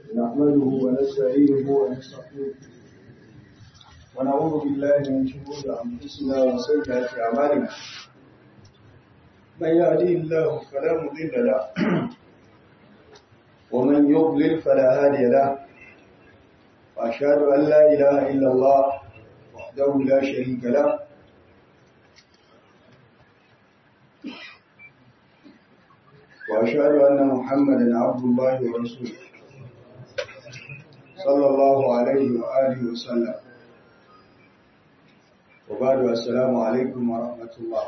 نحمده ونستعينه ونستغفره ونعوذ بالله من شرور انفسنا وسيئات اعمالنا من يهديه الله فلا مضل له ومن يضلل فلا هادي له واشهد ان لا اله الا الله وحده لا شريك له وأشهد أن محمدا عبد الله ورسوله صلى الله عليه وآله وسلم وبعد السلام عليكم ورحمة الله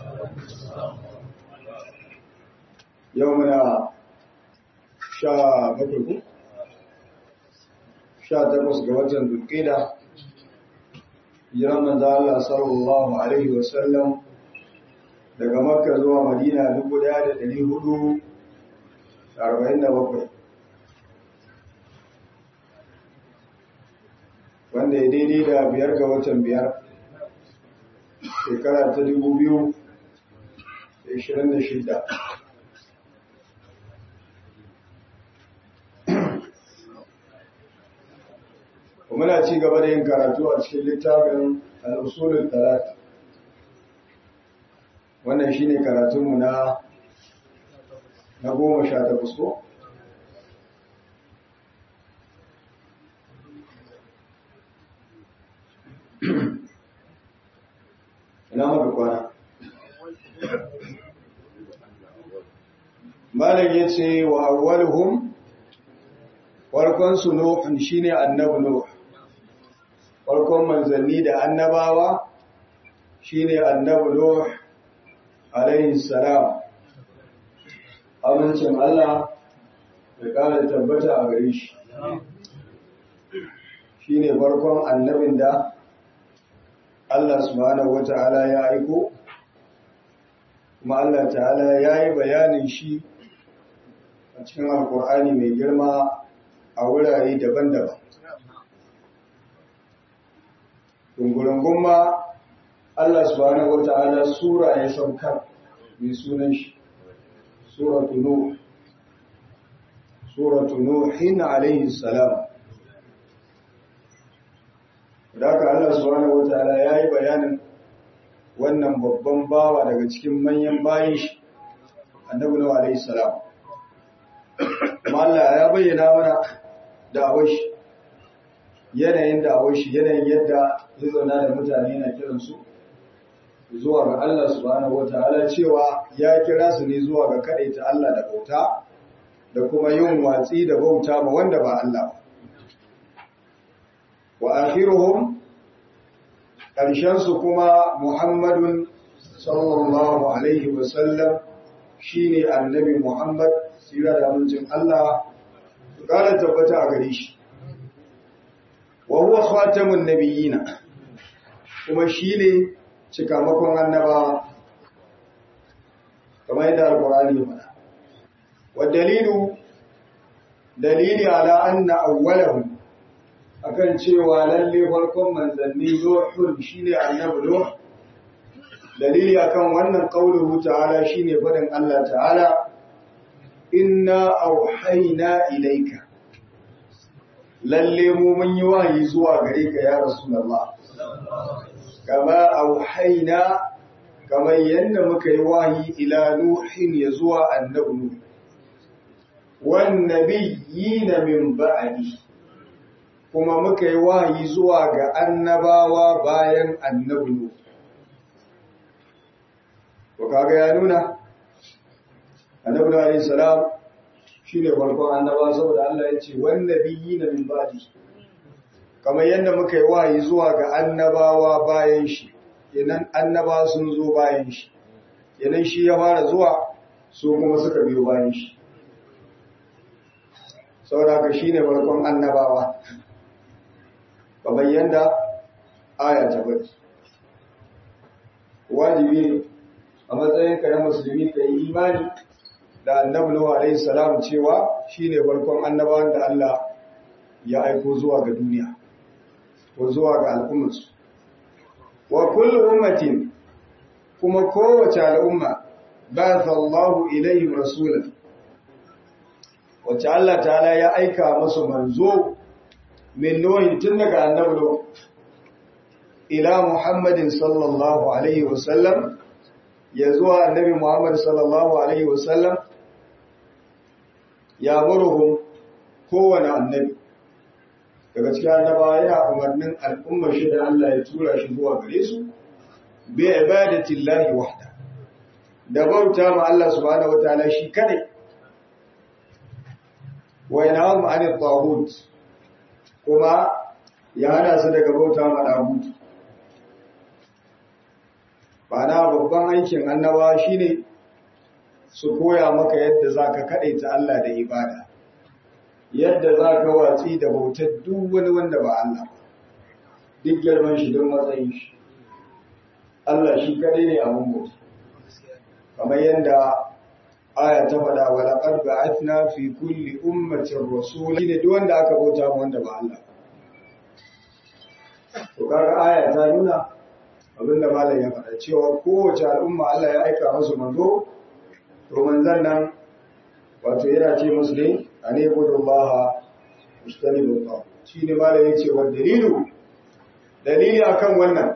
يومنا شا بكركم شا تقص قوة بالقيدة يرمى الله صلى الله عليه وسلم daga makka zuwa madina dubu daya da dari hudu arba'in da bakwai wanda ya daidai da biyar ga watan biyar shekara ta dubu biyu da ishirin da shida muna ci gaba da yin karatu a cikin littafin al'usulun talata wannan shine karatunmu na na goma sha takwas ko? ina maka kwana malam ya ce wa awwaluhum farkonsu nuhun shine annabi nuh farkon manzanni da annabawa shine annabi nuh alaihi salam amincin Allah da ƙara tabbata a gare shi shi ne farkon annabin da Allah subhanahu wa ta'ala ya aiko kuma Allah ta'ala ya yi bayanin shi a cikin alkur'ani mai girma a wurare daban-daban ɗungurungun ma Allah subhanahu wata'ala sura ya saukar mai sunan shi suratu nuh suratu nuhin alayhi salam daga Allah subhanahu wata'ala yayi bayanin wannan babban bawa daga cikin manyan bayin shi annabi nuh alayhi salam kuma Allah ya bayyana mana da awashi yanayin da awashi yanayin yadda ya zauna da mutane na kiransu zuwa ga Allah subhanahu wataala cewa ya kira su ne zuwa ga ta Allah da bauta da kuma yin watsi da bauta ma wanda ba Allah ba wa akhiruhum karshen su kuma Muhammadun sallallahu alaihi wa sallam shine annabi Muhammad sira da amincin Allah su kara tabbata a gare shi wa huwa khatamun nabiyina kuma shine cikamakon annabawa kamar yadda alkurani mana wa dalilu dalili ala anna awwalahum akan cewa lalle farkon manzanni nuhun shine annabi nuh dalili akan wannan qauluhu ta'ala shine fadin Allah ta'ala inna auhayna ilayka lalle mu mun yi wahayi zuwa gare ka ya rasulullah kama auhaina kamar yadda muka yi wahi ila nuhin ya zuwa annabi nuh wan nabiyina min ba'di kuma muka yi wahi zuwa ga annabawa bayan annabi nuh to kaga ya nuna annabi nuh alayhi salam shine farkon annaba saboda Allah ya ce wan nabiyina min ba'di kamar yadda muka yi wayi zuwa ga annabawa bayan shi yanan annaba sun zo bayan shi yanan shi ya fara zuwa su kuma suka biyo bayan shi saboda shi ne farkon annabawa kamar yadda aya ta bari wajibi ne a matsayin ka na musulmi ka yi imani da annabi Nuhu alaihi salam cewa shine farkon annabawan da Allah ya aiko zuwa ga duniya ko zuwa ga al'ummarsu. Wa kullu ummatin kuma kowace al'umma ba Allahu ilayhim rasulan wacce Allah ta'ala ya aika musu manzo min nuhin tun daga annabi ila Muhammadin sallallahu alaihi wasallam ya zuwa annabi Muhammad sallallahu alaihi wasallam ya murhum kowane annabi daga cikin annabawa yana umarnin al'ummar shi da Allah ya tura shi zuwa gare su bi ibadatillahi wahda da bauta ma Allah subhanahu wataala shi kadai wa yanahum anil taghut kuma ya hana su daga bauta ma dagut bana babban aikin annaba shine su koya maka yadda zaka kadaita Allah da ibada yadda zaka watsi da bautar duk wani wanda ba Allah duk girman shi don matsayin shi Allah shi kadai ne abun bauta kamar yadda aya ta faɗa wa laqad ba'athna fi kulli ummatin rasula ne duk wanda aka bauta ma wanda ba Allah to kaga aya ta nuna abinda malam ya faɗa cewa kowace al'umma Allah ya aika musu manzo to manzon nan wato yana ce musu ne ane budullaha mustanibu ta shine malam ya ce wa dalilu dalili akan wannan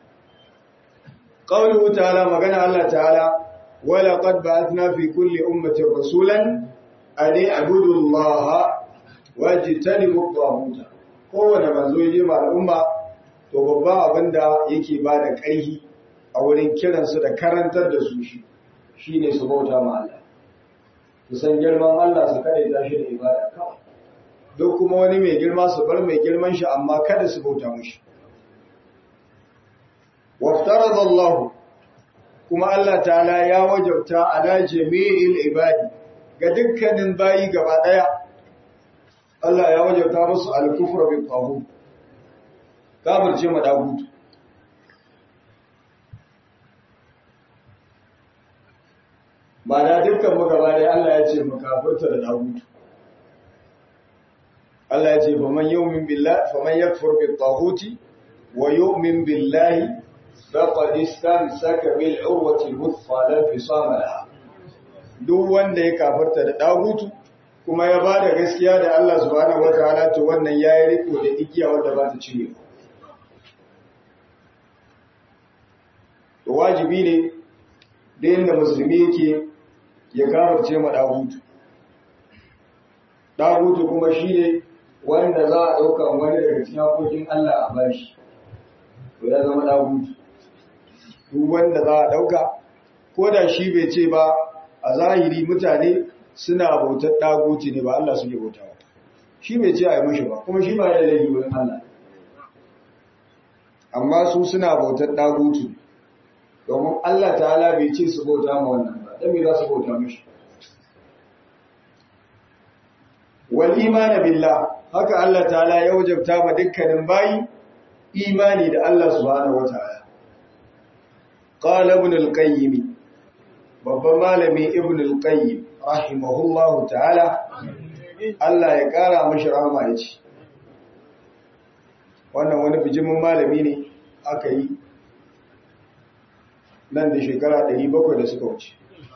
qawluhu ta'ala magana Allah ta'ala ولقد بعثنا في كل أمة رسولا أن اعبدوا الله واجتنبوا الطاغوت kowane manzo ya je ma al'umma to babban abin da yake ba da ƙarfi a wurin kiransu da karantar da su shi shine su bauta ma Allah su san girman Allah su kada ta shi da ibada kawai duk kuma wani mai girma su bar mai girman shi amma kada su bauta mushi waftarada Allah kuma Allah ta'ala ya wajabta ala jami'il ibadi ga dukkanin bayi gaba daya Allah ya wajabta musu al-kufra bi taghut kafirce ma dagut ba da dukkan mu gaba daya Allah ya ce mu kafirta da dagut Allah ya ce faman yu'min billahi faman yakfur bi taghuti wa yu'min billahi فقد استمسك بالعروة الوثقى لا انفصام لها duk wanda ya kafarta da dagutu kuma ya bada gaskiya da Allah subhanahu wataala to wannan yayi riko da igiya wanda ba ta cire to wajibi ne da yanda musulmi yake ya kafarce ma dagutu dagutu kuma shine wanda za a dauka wani daga cikin hakokin Allah a bashi to ya zama dagutu duk wanda za a ɗauka ko da shi bai ce ba a zahiri mutane suna bautar ɗaguci ne ba Allah suke bauta ba shi bai ce a yi mashi ba kuma shi ba ya laifi wurin Allah amma su suna bautar ɗaguci domin Allah ta'ala bai ce su bauta ma wannan ba dan me za su bauta mashi wal imana billah haka Allah ta'ala ya wajabta ma dukkanin bayi imani da Allah subhanahu wataala قال ابن القيم babban malami ibn al-qayyim rahimahullahu ta'ala Allah ya kara mashi rahama ya ce wannan wani bijimin malami ne aka yi nan da shekara 700 da suka wuce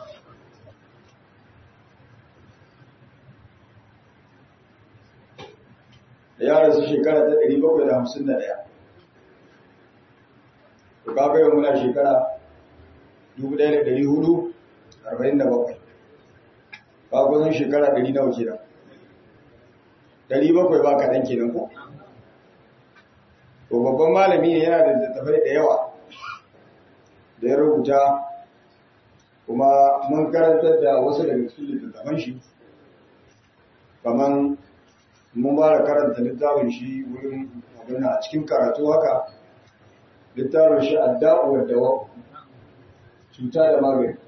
da ya rasu shekara ta 751 to kaga yau muna shekara 1447 ba kusan shekara 100 nawa kenan 700 ba kaɗan kenan ko to babban malami ne yana da littattafai da yawa da ya rubuta kuma mun karantar da wasu daga cikin littattafan shi kamar mun ba da karanta littafin shi wurin magana a cikin karatu haka littafin shi adda'uwar dawa cuta da magani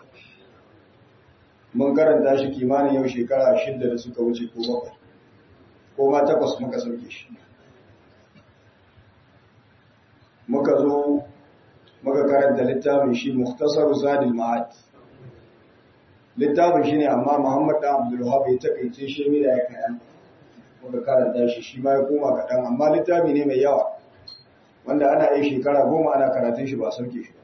mun karanta shi kimanin yau shekara shidda da suka wuce ko bakwai ko ma takwas muka sauke shi muka zo muka karanta littafin shi muktasar zadil ma'ad littafin shi ne amma muhammad da abdulwahab ya takaice shi mai da ya kayan muka karanta shi shi ma ya koma kaɗan amma littafi ne mai yawa wanda ana yi shekara goma ana karatun shi ba sauke shi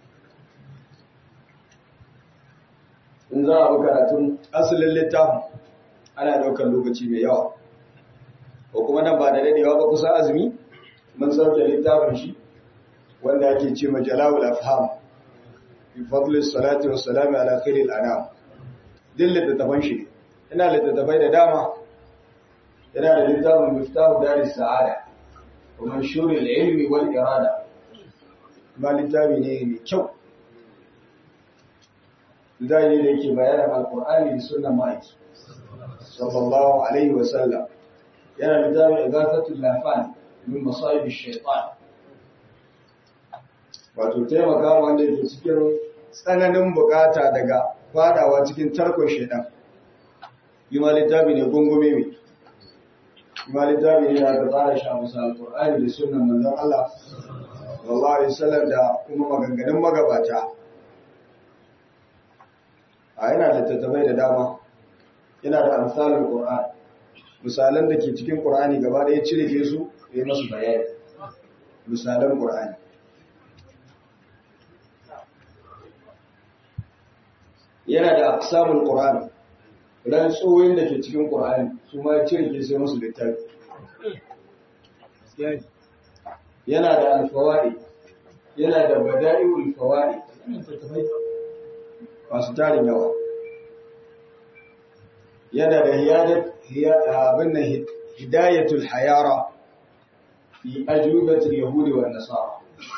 in za a bi karatun asalin littafin ana ɗaukar lokaci mai yawa ko kuma nan ba da dadewa ba kusa azumi mun sauke littafin shi wanda ake ce ma jalawul afham bi fadli salati wa salami ala khairil anam din littattafan shi ina littattafai da dama yana da littafin miftahu daris sa'ada wa manshurul ilmi wal irada ma littafi ne mai kyau zai ne da yake bayanin alqur'ani da sunnan ma'aiki sallallahu alaihi wa sallam yana littafin igasatul lafan min masayib ash-shaytan wato taimaka wanda ke cikin tsananin bukata daga fadawa cikin tarkon shaitan yi ma littafi ne gungume mai yi ma littafi ne da aka tsara shi a musa alƙur'ani da sunan manzon Allah sallallahu alaihi wasallam da kuma maganganun magabata a yana littattafai da dama yana da amsalin qur'an misalan da ke cikin qur'ani gaba ɗaya cire su ya masu bayani misalan qur'ani yana da aqsamul qur'an dan tsoyin da ke cikin qur'ani su ma cire ke sai musu littafi yana da alfawaid yana da bada'iul fawaid masu tarin yawa yana da hiyadat abin nan hidayatul hayara fi ajubatul yahudi wan nasara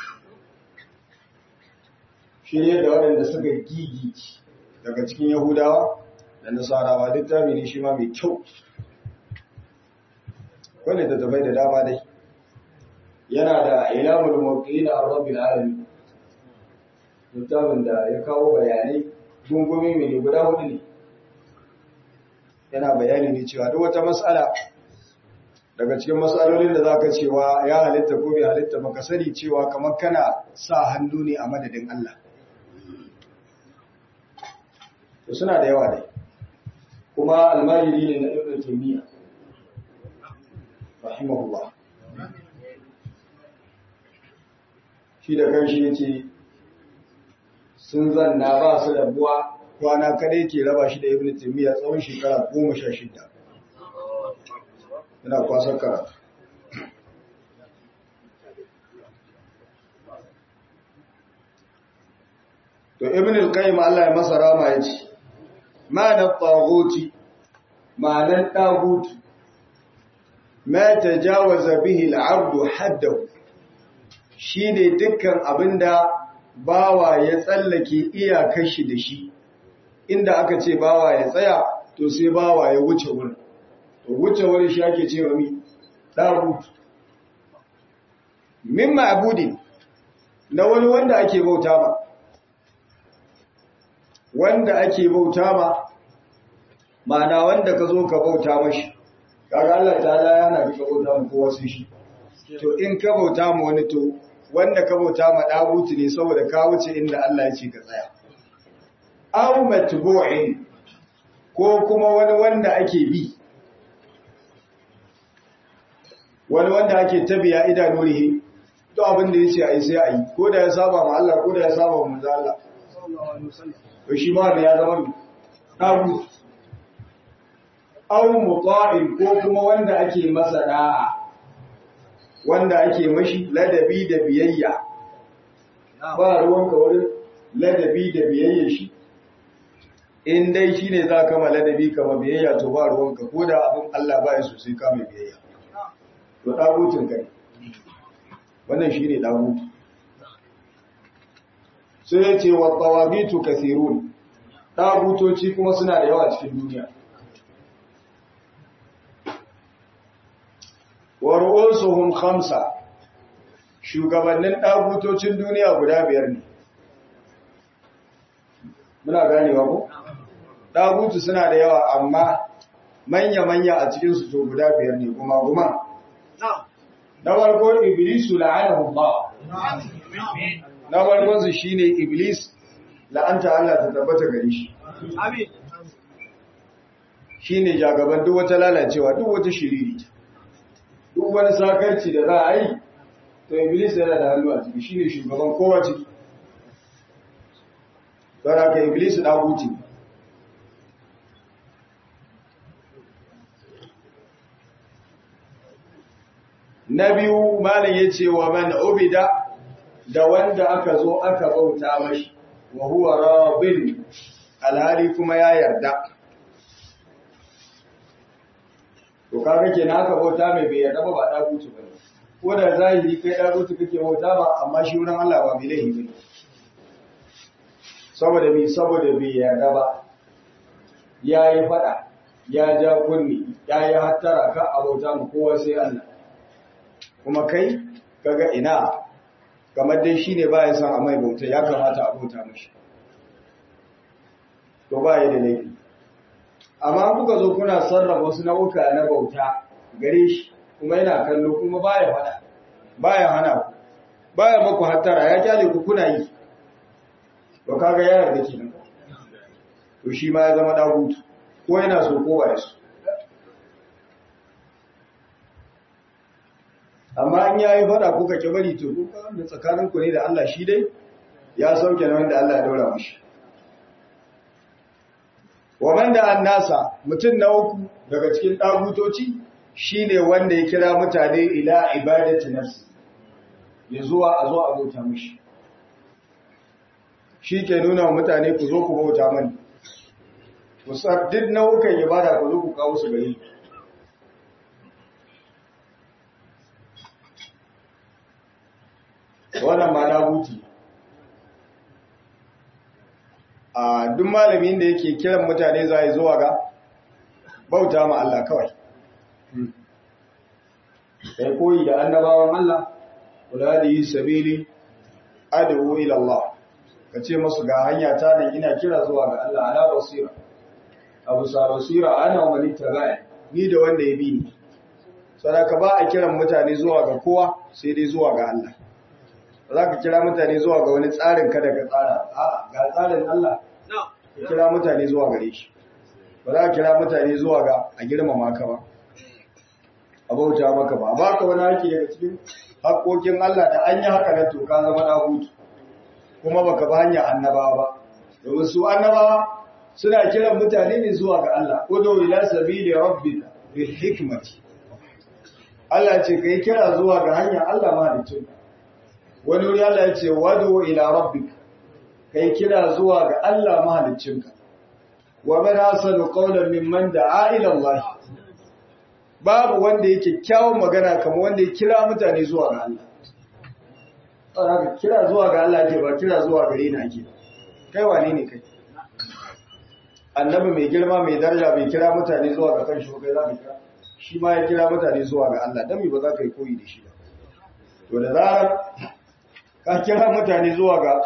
shirye da waɗanda suka gigici daga cikin Yahudawa da Nasarawa littafi ne shi ma mai kyau. Wanda ta tafai da dama dai. Yana da ilamul mawqi da Rabbil alamin. Littafin da ya kawo bayanai gungumi mai guda hudu ne. Yana bayani ne cewa duk wata mas'ala daga cikin matsalolin da zaka cewa ya halitta ko bai halitta baka sani cewa kamar kana sa hannu ne a madadin Allah. to suna da yawa dai kuma almajiri ne na ibn taymiya rahimahullah shi da kanshi yace sun zanna ba su da buwa kwana kadai ke raba shi da ibn taymiya tsawon shekara goma sha shida yana kwasar karatu to ibn al-qayyim Allah ya masa rama yace ma'anar taghuti ma'anar taghuti ma tajawaza bihi al-'abdu haddahu shine dukkan abinda bawa ya tsallake iyakar shi da shi inda aka ce bawa ya tsaya to sai bawa ya wuce wurin to wuce wurin shi ake cewa mi taghuti min ma'budin na wani wanda ake bauta ba wanda ake bauta ma ma'ana wanda ka zo ka bauta mashi kaga Allah ta'ala yana ka bauta ma kowa sai shi to in ka bauta ma wani to wanda ka bauta ma dagutu ne saboda ka wuce inda Allah ya ce ka tsaya aw matbu'in ko kuma wani wanda ake bi wani wanda ake tabiya idanurihi to abin da yace ai sai ai ko da ya saba ma Allah ko da ya saba ma manzo Allah sallallahu alaihi wasallam to shi ma da ya zama tagut aw muta'in ko kuma wanda ake masa da'a wanda ake mashi ladabi da biyayya ba ruwanka wurin ladabi da biyayya shi in dai shine za ka ma ladabi kama biyayya to ba ruwanka ko da abin Allah ba ya so sai ka mai biyayya to dagutun ka ne wannan shine dagutu sai ya ce wa tawabitu kathirun dagutoci kuma suna da yawa cikin duniya wa ru'usuhum khamsa shugabannin dagutocin duniya guda biyar ne muna ganewa ko dagutu suna da yawa amma manya manya a cikin su to guda biyar ne kuma kuma na farko iblisu la'anahu Allah na farkon su shine iblis la'anta Allah ta tabbata gare shi amin shine jagaban duk wata lalacewa duk wata shiriri duk wani sakarci da za a yi to iblis yana da hannu a ciki shine shugaban kowa ciki don haka iblis da huti na biyu malam yace wa man ubida da wanda aka zo aka bauta mashi wa huwa rabin alhali kuma ya yarda to kaga kenan aka bauta mai bai yarda ba ba da gutu bane ko da zahiri kai da gutu kake bauta ba amma shi wurin Allah ba bai laifi bane saboda bi saboda bai yarda ba yayi fada ya ja kunni yayi hattara ka a bauta mu kowa sai Allah kuma kai kaga ina kamar dai shine baya son a mai bauta ya kamata a bauta mishi to ba ya da laifi amma kuka zo kuna sarrafa wasu nau'uka na bauta gare shi kuma yana kallo kuma baya fada baya hana ku baya maku hattara ya kyale ku kuna yi to kaga ya yarda kenan to shi ma ya zama dagutu ko yana so ko ba so amma an yayi fada kuka ki bari to kuka da tsakanin ku ne da Allah shi dai ya sauke na wanda Allah ya daura mishi wa man da annasa mutum na uku daga cikin dagutoci shine wanda ya kira mutane ila ibadati nafsi ya zuwa a zo a bauta mishi shi ke nuna wa mutane ku zo ku bauta mani ku sa duk nau'ukan ibada ku zo ku kawo su gari wannan ma daguti a duk malamin da yake kiran mutane za a zuwa ga bauta ma Allah kawai kai koyi da annabawan Allah kula da yi sabili adu ila Allah ka ce masu ga hanya ta da ina kira zuwa ga Allah ala basira abu sa basira ana wa mani tabai ni da wanda ya bi ni sadaka ba a kiran mutane zuwa ga kowa sai dai zuwa ga Allah ba za ka kira mutane zuwa ga wani tsarin kada ka tsara a ga tsarin Allah ka kira mutane zuwa gare shi ba za ka kira mutane zuwa ga a girmama ka ba a bauta maka ba ba ka wani haƙi daga cikin haƙoƙin Allah da an yi haka na to ka zama na hutu kuma baka ba hanyar annabawa ba domin su annabawa suna kiran mutane ne zuwa ga Allah udu ila sabili rabbika bil hikmati Allah ce kai kira zuwa ga hanyar Allah mahaliccinka wani wuri Allah ya ce wadu ila rabbik kai kira zuwa ga Allah mahaliccinka wa man asanu qawlan mimman da'a ila Allah babu wanda yake kyawun magana kamar wanda ya kira mutane zuwa ga Allah saboda kira zuwa ga Allah ke ba kira zuwa gare ni ake kai wane ne kai annabi mai girma mai daraja bai kira mutane zuwa ga kanshi ba kai za ka kira shi ma ya kira mutane zuwa ga Allah dan me ba za ka yi koyi da shi ba to da zarar ka kira mutane zuwa ga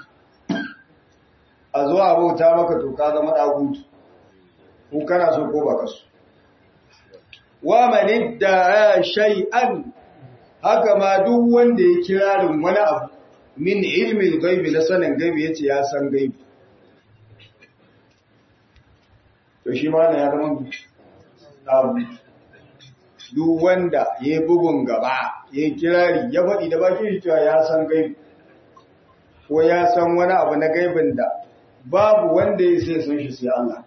a zuwa bauta maka to ka zama dagutu ko kana so ko ba ka so wa man idda shay'an haka ma duk wanda ya kirarin wani abu min ilmin gaibi na sanin gaibi yace ya san gaibi to shi ma na ya zama duk wanda ya bugun gaba ya kirari ya faɗi da bakin shi cewa ya san gaibi ko ya san wani abu na gaibin da babu wanda ya sai san shi sai Allah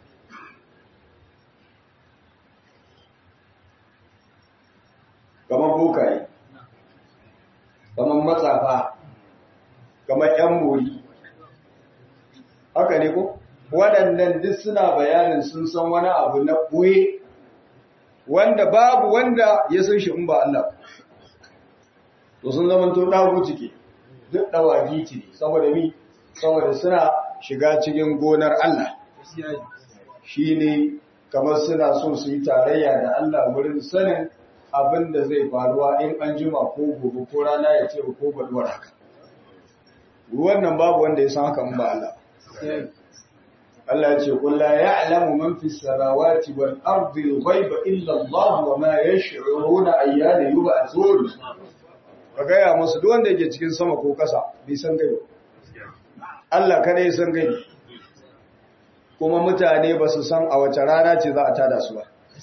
kamar bokaye kamar matsafa kamar ‘yan bori haka ne ko waɗannan duk suna bayanin sun san wani abu na ɓoye wanda babu wanda ya san shi in ba Allah to sun zama to ɗagu ciki duk ɗawagi ce saboda mi saboda suna shiga cikin gonar Allah shi ne kamar suna so su yi tarayya da Allah wurin sanin abin da zai faruwa in an jima ko gobe ko rana ya ce ko baduwar haka wannan babu wanda ya san haka in ba Allah Allah ya ce qul la ya'lamu man fis samawati wal ardi al-ghaiba illa Allah wa ma yash'uruna ayyana yub'athun ka gaya musu duk wanda yake cikin sama ko kasa bai san gaiba Allah kada ya san gaiba kuma mutane ba su san a wace rana ce za a tada su ba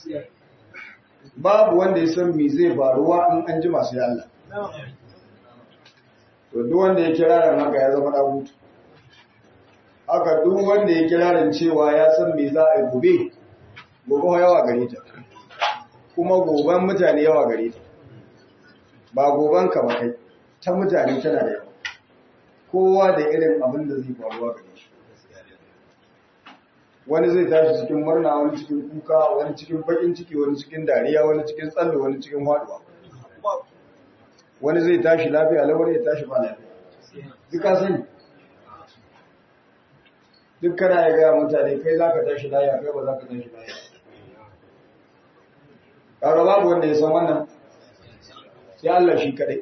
babu wanda ya san me zai faruwa in an ji masu Allah to duk wanda ya kirarin haka ya zama dagutu haka duk wanda ya kirarin cewa ya san me za a yi gobe gobe yawa gare ta kuma goben mutane yawa gare ta ba gobanka ba kai ta mutane tana da yawa kowa da irin abin da zai faruwa gare shi wani zai tashi cikin murna wani cikin kuka wani cikin bakin ciki wani cikin dariya wani cikin tsallo wani cikin haduwa wani zai tashi lafiya lawar ya tashi ba lafiya duka sani duk kana ya gaya mutane kai za ka tashi lafiya kai ba za ka tashi lafiya kaga babu wanda ya san wannan sai Allah shi kadai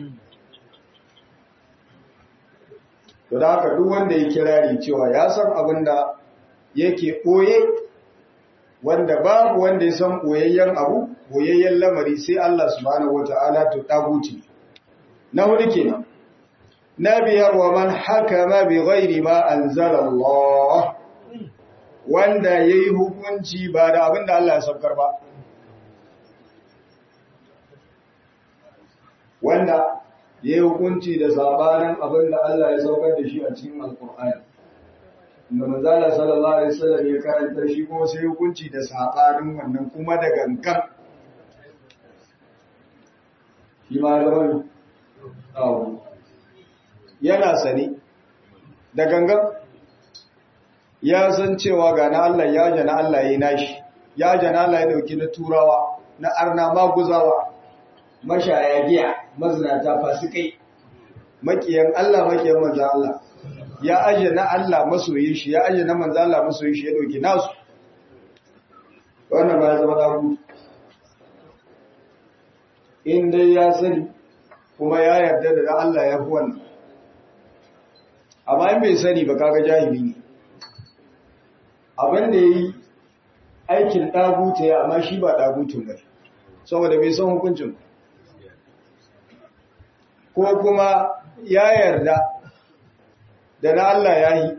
to da haka duk wanda ya kirari cewa ya san abin da yake ɓoye wanda babu wanda ya san ɓoyayyen abu ɓoyayyen lamari sai Allah subhanahu wata'ala to ɗaguti na hudu kenan na biyar wa man hakama bi ghairi ma anzala Allah wanda yayi hukunci ba da abin da Allah ya saukar ba wanda yayi hukunci da sabanin abin da Allah ya saukar da shi a cikin alkur'ani da manzala sallallahu alaihi wasallam ya karanta shi kuma sai hukunci da sabanin wannan kuma da gangan shi ma zama awo yana sani da gangan ya san cewa ga na Allah ya jana Allah ya yi nashi ya jana Allah ya dauki na turawa na arna maguzawa mashaya giya mazinata fasikai makiyan Allah makiyan manzan Allah ya aje na Allah masoyin shi ya aje na manzo Allah masoyin shi ya dauki nasu wannan ba ya zama dagu in dai ya sani kuma ya yarda da Allah ya fi wannan amma in bai sani ba kaga jahili ne abin da yayi aikin daguta ya amma shi ba dagutun ba saboda bai san hukuncin ko kuma ya yarda da na Allah ya yi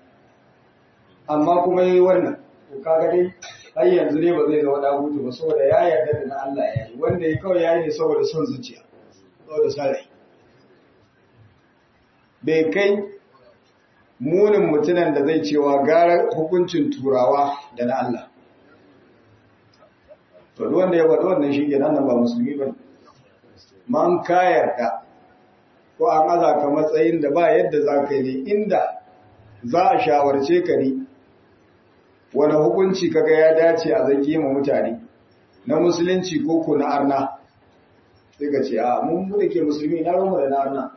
amma kuma ya yi wannan kaga dai har yanzu ne ba zai zama dagutu ba saboda ya yarda da na Allah ya yi wanda ya kawai ya yi ne saboda son zuciya saboda sarai bai kai munin mutunan da zai cewa gara hukuncin turawa da na Allah to duk wanda ya faɗi wannan shi ke nan ba musulmi ba man ka yarda ko an aza ka matsayin da ba yadda za ka yi inda za a shawarce ka ne wani hukunci kaga ya dace a zage ma mutane na musulunci ko ko na arna sai ka ce a mun mu da ke musulmi na romu da na arna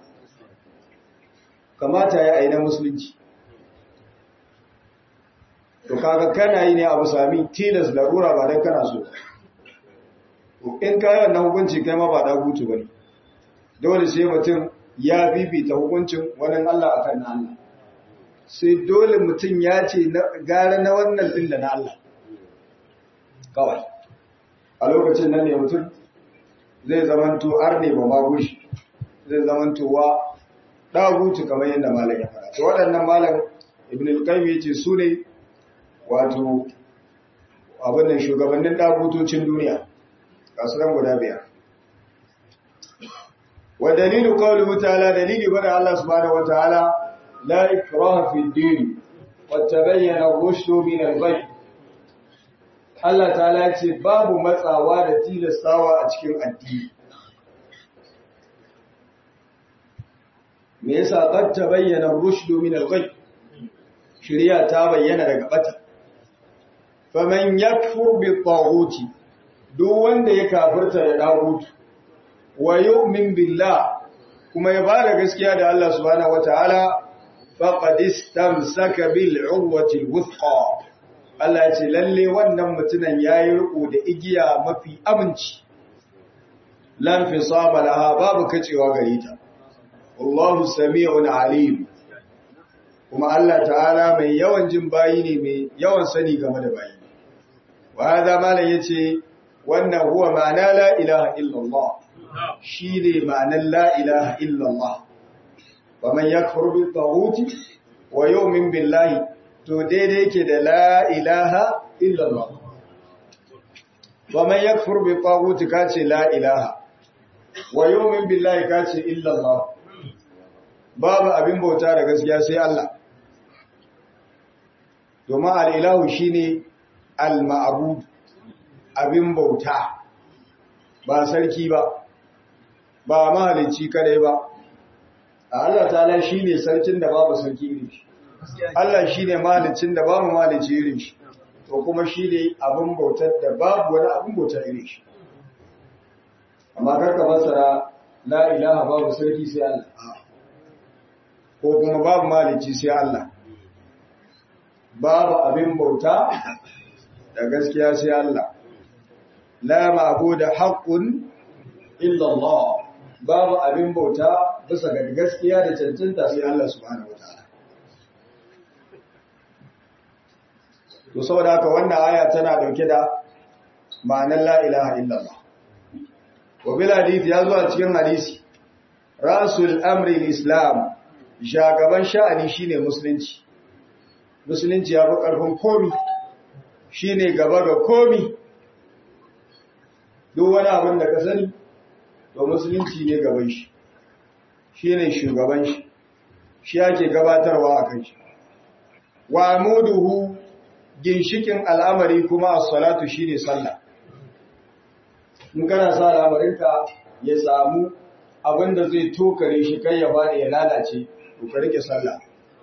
kamata ya yi na musulunci to kaga kana yi ne abu sami tilas larura ba don kana so in kayan na hukunci kai ma ba da hutu ba ne dole sai mutum ya bibita hukuncin wani Allah akan na Allah sai dole mutum ya ce gara na wannan din da na Allah kawai a lokacin nan ne mutum zai zamanto arne ba ma gushi zai zamanto wa dagutu kamar yadda malam ya fara to waɗannan malam ibn al-qayyim yace su ne wato abin nan shugabannin dagutocin duniya kasuran guda biyar ودليل قوله تعالى دليل بدا الله سبحانه وتعالى لا إكراه في الدين قد تبين الرشد من الغي Allah ta'ala ce babu matsawa da tilastawa a cikin addini me yasa qad tabayyana ar-rushd min al-ghay shari'a ta bayyana daga bata faman yakfur bi taghuti duk wanda ya kafirta da dagutu wa yu'min billah kuma ya bada gaskiya da Allah subhanahu wataala faqad istamsaka bil urwati al-wuthqa Allah ya ce lalle wannan mutunan yayi riko da igiya mafi aminci lan fisama laha babu kacewa gare ta wallahu sami'un alim kuma Allah ta'ala mai yawan jin bayi ne mai yawan sani game da bayi wa hada malan yace wannan huwa ma'ana la ilaha illallah shi ne ma'anar la'ilaha illallah, wa man ya kurbi tawuti wa yau min billahi, to daidai ke da la'ilaha illallah. Wa man ya kurbi tawuti ka ce la'ilaha, wa yau min billahi ka ce illallah, babu abin bauta da gaskiya sai Allah. Domin al'ilahu shi ne al-ma'abu abin bauta, ba sarki ba. ba mahalicci kadai ba Allah ta'ala shine sarkin da babu sarki irin shi Allah shine mahaliccin da babu mahalicci irin shi to kuma shine abin bautar da babu wani abin bautar irin shi amma karka fassara la ilaha babu sarki sai Allah ko kuma babu mahalicci sai Allah babu abin bauta da gaskiya sai Allah la ma'budu haqqun illa Allah babu abin bauta bisa ga gaskiya da cancanta sai Allah subhanahu wataala to saboda haka wannan aya tana dauke da ma'anar la ilaha illa Allah wa bil hadith ya zo a cikin hadisi rasul amri islam shagaban sha'ani shine musulunci musulunci ya fi karfin komi shine gaba ga komi duk wani abin da ka sani to musulunci ne gaban shi shi ne shugaban shi shi ake gabatarwa a kan shi wa muduhu ginshikin al'amari kuma a salatu shi ne sallah in kana sa al'amarinka ya samu abin da zai tokare shi kai ya bada ya lalace to ka rike sallah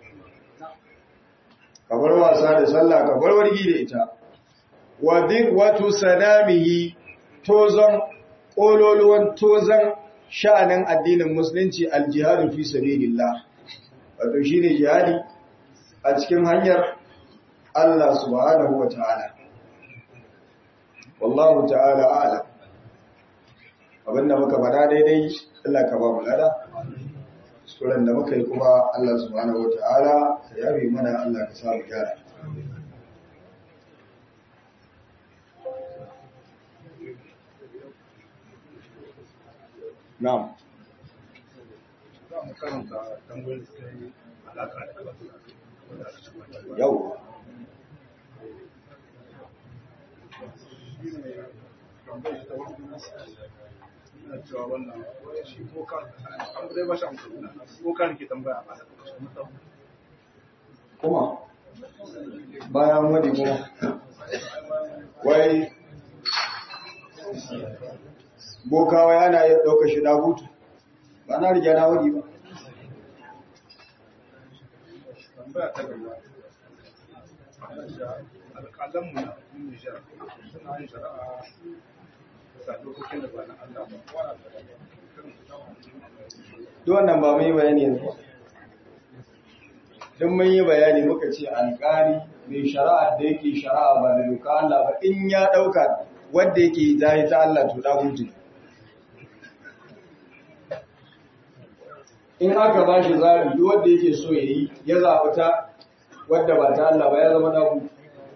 ka bar wasa da sallah ka bar wargi da ita wa din watu sanamihi tozon ƙololuwan tozon sha'anin addinin musulunci aljihadu fi sabilillah wato shine jihadi a cikin hanyar Allah subhanahu wa ta'ala wallahu ta'ala a'lam abinda muka bada daidai Allah ka ba mu lada suran da muka yi kuma Allah subhanahu wa ta'ala ka yabe mana Allah ka samu gyara Na'am. Za mu karanta tambayoyin da suka yi alaƙa da Yau. Shi ne tambayar ta wani ina cewa wannan shi ko kan an zai ba shi amsa ko kan ke tambaya ba Kuma bayan wani kuma wai bokawa yana iya ɗauka shi hutu ba na riga na wani ba tambaya ta gaba alƙalanmu na Nijar suna yin shari'a da dokokin da ba na Allah ba duk wannan ba mun yi bayani yanzu ba duk mun yi bayani muka ce alƙali mai shari'a da yake shari'a ba da doka Allah ba in ya ɗauka wanda yake jahi ta Allah to hutu in aka ba shi zaɓi duk wanda yake so ya yi ya zaɓi ta wadda ba ta Allah ba ya zama ɗagu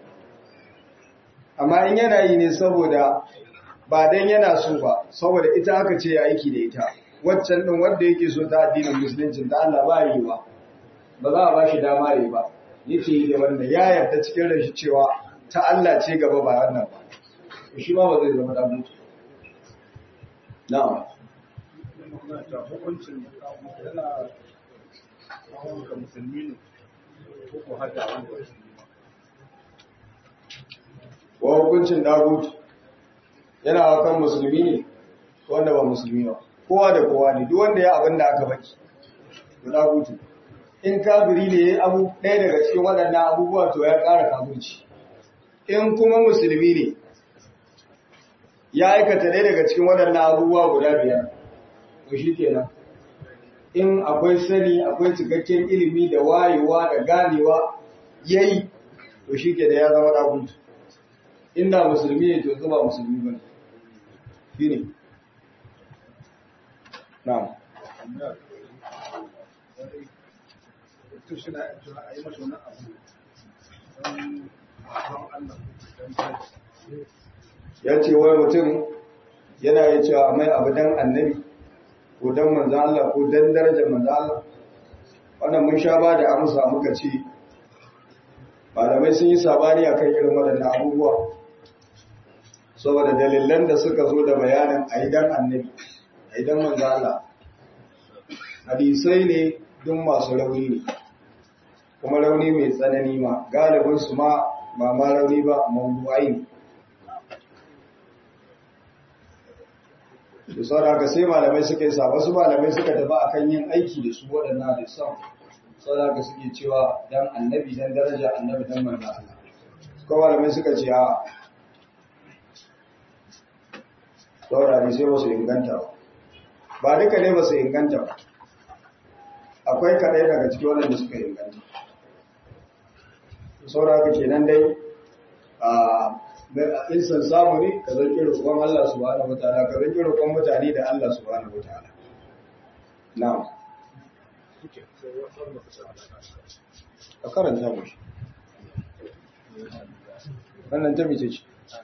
amma in yana yi ne saboda ba dan yana so ba saboda ita aka ce ya aiki da ita waccan ɗin wadda yake so ta addinin musulunci ta Allah ba yi ba ba za a ba shi dama yi ba yake yi da wanda ya yarda cikin rashi cewa ta Allah ce gaba ba wannan ba shi ma ba zai zama ɗagu na'am da hukuncin yana kawo ga musulmi ne ko ko hada wanda musulmi wa hukuncin dagut yana kan musulmi ne ko wanda ba musulmi ba kowa da kowa ne duk wanda ya abin da aka baki to dagutu in kafiri ne yayi abu ɗaya daga cikin waɗannan abubuwa to ya ƙara kafirci in kuma musulmi ne ya aikata ɗaya daga cikin waɗannan abubuwa guda biyar to shi kenan in akwai sani akwai cikakken ilimi da wayewa da ganewa yayi to shi ke da ya zama dagutu inda musulmi ne to zuba musulmi ba shi ne na'am to shi na a yi masa wani abu don don Allah don tashi ya ce wai mutum yana ya cewa mai abu dan annabi ko dan manzo Allah ko dan darajar manzo Allah wannan mun sha ba da amsa muka ce malamai sun yi sabani akan irin waɗannan abubuwa saboda dalilan da suka zo da bayanin aidan annabi aidan manzo Allah hadisai ne duk masu rauni ne kuma rauni mai tsanani ma galibin su ma ba ma rauni ba mawdu'ai ne da sauraka sai malamai suka yi sa wasu malamai suka tafi akan yin aiki da su waɗannan hadisan sauraka suke cewa dan annabi dan daraja annabi dan manzo Allah ko malamai suka ce a saurari sai ba su inganta ba ba duka ne ba su inganta ba akwai kaɗai daga ciki waɗanda suka inganta sauraka kenan dai a in san samu ne ka zanki roƙon Allah subhanahu wataala ka zanki roƙon mutane da Allah subhanahu wataala na'am a karanta mu shi wannan ta mice ce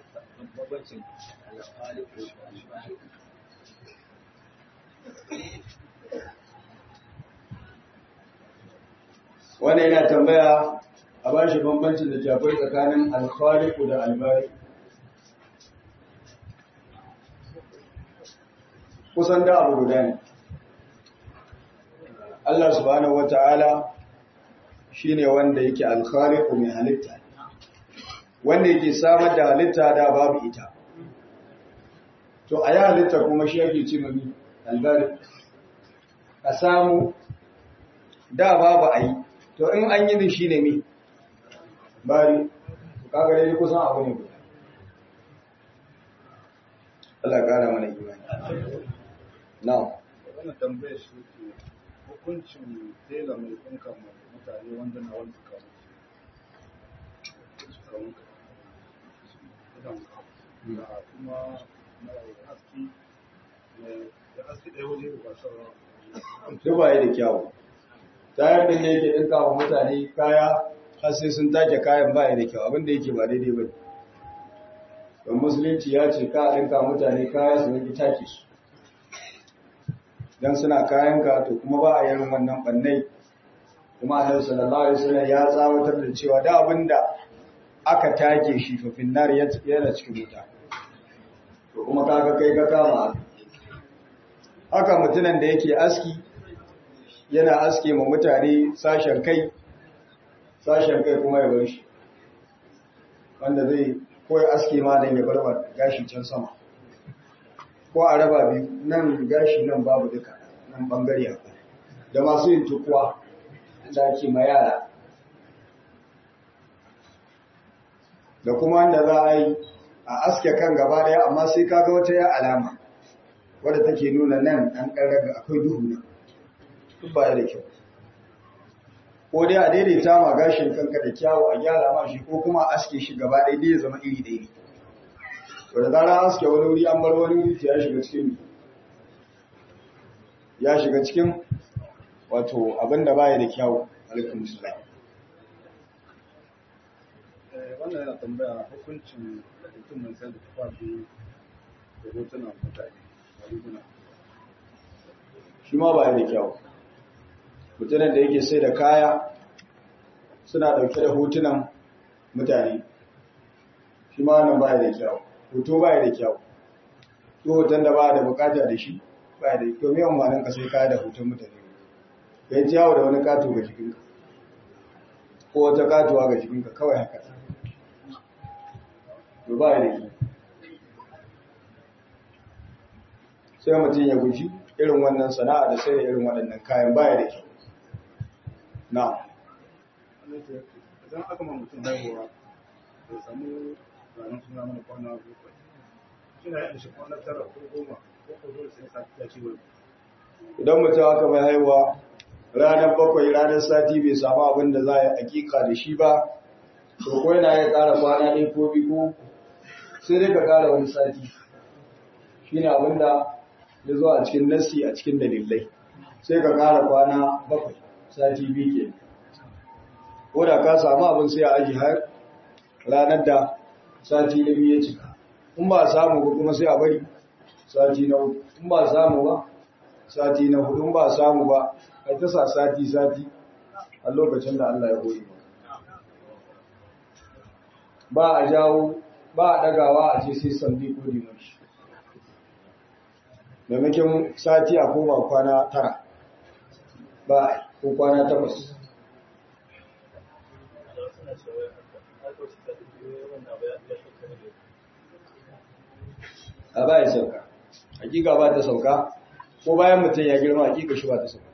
wani yana tambaya a ba shi bambancin da ke akwai tsakanin alkhaliku da albari kusan da abu guda ne Allah subhanahu wata'ala shine wanda yake alkhaliku mai halitta wanda yake samar da halitta da babu ita to a yi halitta kuma shi yake ce mami albari a samu da babu a yi to in an yi shi ne mi bari kaga dai kusan abu ne guda Allah kara mana imani na'am wannan tambayar shi ke hukuncin tela mai kunka mutane wanda na wani suka mutu suka mutu idan da kuma na aski da aski ɗaya waje ba sauran duk ba da kyawu tayar din da yake dinka wa mutane kaya har sai sun take kayan ba da kyau abinda yake ba daidai ba don musulunci ya ce ka dinka mutane kaya su rage take su dan suna kayan ka to kuma ba a yin wannan bannai kuma annabi sallallahu alaihi wasallam ya tsawatar da cewa da abinda aka take shi fa finnar yana cikin wuta to kuma kaga kai ka kama haka mutunan da yake aski yana aske ma mutane sashen kai sashen kai kuma ya bar shi wanda zai koyi aske ma don ya bar gashi can sama ko a raba biyu nan gashi nan babu duka nan bangare akwai da masu yin tukuwa da ake ma yara da kuma wanda za a yi a aske kan gaba daya amma sai kaga wata ya alama wadda take nuna nan an ƙarraga akwai duhu nan duk baya da kyau ko dai a daidaita ma gashin kanka da kyawu a gyara ma shi ko kuma aske shi gaba ɗaya dai ya zama iri ɗaya to da zarar aske wani wuri an bar wani wuri ya shiga cikin ya shiga cikin wato abin da baya da kyawu alaikum salam wannan yana tambaya hukuncin mutum mai sayar da tufafi da hotunan mutane a riguna shi ma baya da kyawu mutumin da yake sai da kaya suna dauke da hotunan mutane shi ma wannan baya da kyau hoto baya da kyau ko hoton da baya da bukata da shi baya da kyau me amfanin ka sai kaya da hoton mutane kai ji yawo da wani kato ga jikinka ko wata katuwa ga jikinka kawai haka to baya da kyau sai mutum ya guji irin wannan sana'a da sai da irin waɗannan kayan baya da kyau na idan aka ma mutum haihuwa da samu ranar suna mana kwana bakwai suna yin shi kwana tara ko goma ko ko dole sai sati ya ci wani idan mutum aka mai haihuwa ranar bakwai ranar sati bai samu abin da za a yi hakika da shi ba to ko yana ya ƙara kwana ɗaya ko biyu ko sai dai ka ƙara wani sati shi ne abin da ya zo a cikin nassi a cikin dalilai sai ka ƙara kwana bakwai sati biyu ke ko da ka samu abin sai a aji har ranar da sati na biyu ya cika in ba samu ba kuma sai a bari sati na uku in ba samu ba sati na hudu in ba samu ba kai ta sa sati sati a lokacin da Allah ya goyi ba a jawo ba a dagawa a ce sai sandi ko dimashi maimakon sati a koma kwana tara ba a ko kwana takwas a ba ya sauka hakika ba ta sauka ko bayan mutum ya girma hakika shi ba ta sauka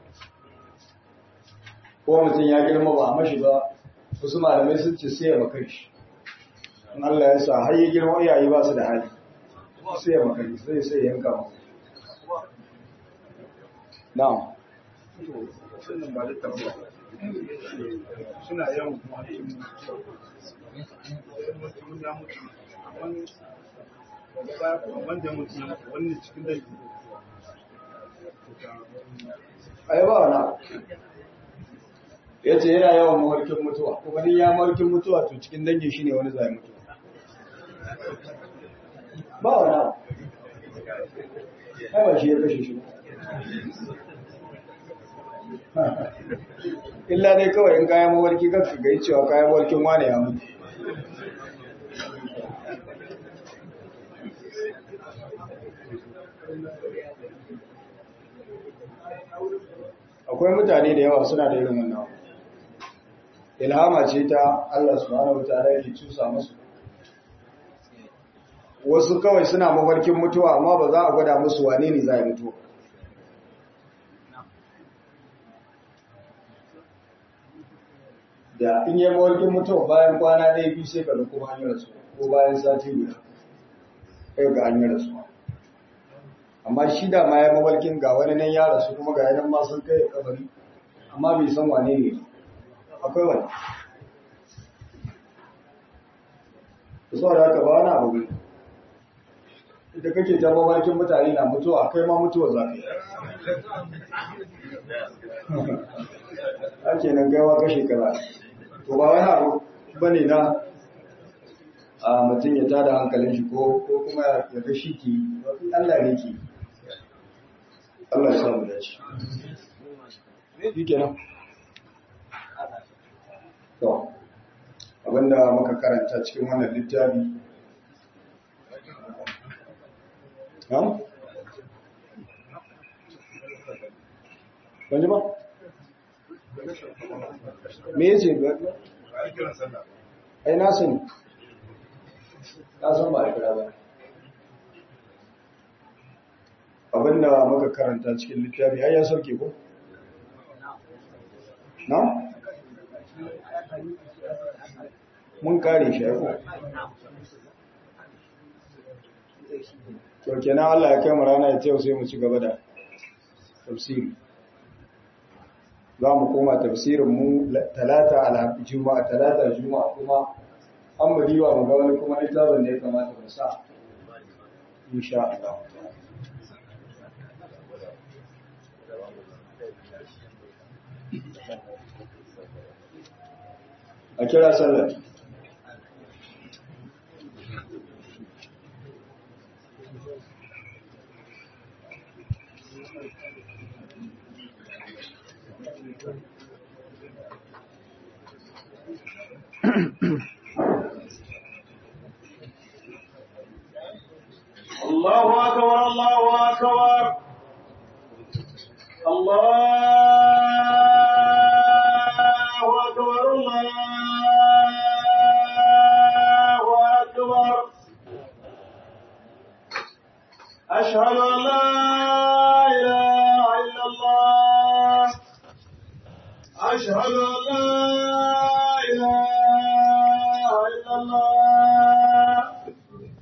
ko mutum ya girma ba a mashi ba wasu malamai sun ce sai ya makar shi in Allah ya sa har ya girma iyaye ba su da hali sai ya makar shi sai sai yanka ma na'am sunan ba da tafiya suna yawan kuma cikin mutum ya mutu wani wanda mutu wani cikin dai ai ba wani ya ce yana yawan mawarkin mutuwa kuma ni ya mawarkin mutuwa to cikin dangin shi ne wani zai mutu ba wani abu ai ba shi ya kashe shi illa dai kawai in kayan mawarki kan ka gai cewa kayan mawarkin wane ya mutu akwai mutane da yawa suna da irin wannan ilhama ce ta Allah subhanahu wataala yake cusa musu wasu kawai suna mafarkin mutuwa amma ba za a gwada musu wane ne za a mutu da in yi mafarkin mutuwa bayan kwana ɗaya biyu sai ka ga kuma an yi rasu ko bayan sati guda kai ga an yi rasu amma shi da ma ya mafarkin ga wani nan ya rasu kuma ga yanan ma sun kai kabari amma bai san wane ne akwai wani so da haka ba wani abu ne ita kake ta mafarkin mutane na mutuwa kai ma mutuwa za ka yi ake nan gaiwa kashe kara to ba wani abu ba ne na a mutum ya tada hankalin shi ko kuma ya ga shi ke Allah ne ke Allah ya samu dace. Shi kenan. To, abinda muka karanta cikin wannan littafi. Ha? Wani ba? Me yace ba? Ai na sani. Na san ba a kira ba. abinda muka karanta cikin littafi ai ya sauke ko na mun kare shi ko to kenan Allah ya kai mu rana ya tayo sai mu ci gaba da tafsiri za mu koma tafsirin mu talata ala juma'a talata juma'a kuma an mu diwa mu ga wani kuma littafin da ya kamata mu sa insha Allah a kira sallar الله أكبر الله أكبر الله أكبر الله أكبر أشهد أن لا إله إلا الله أشهد أن لا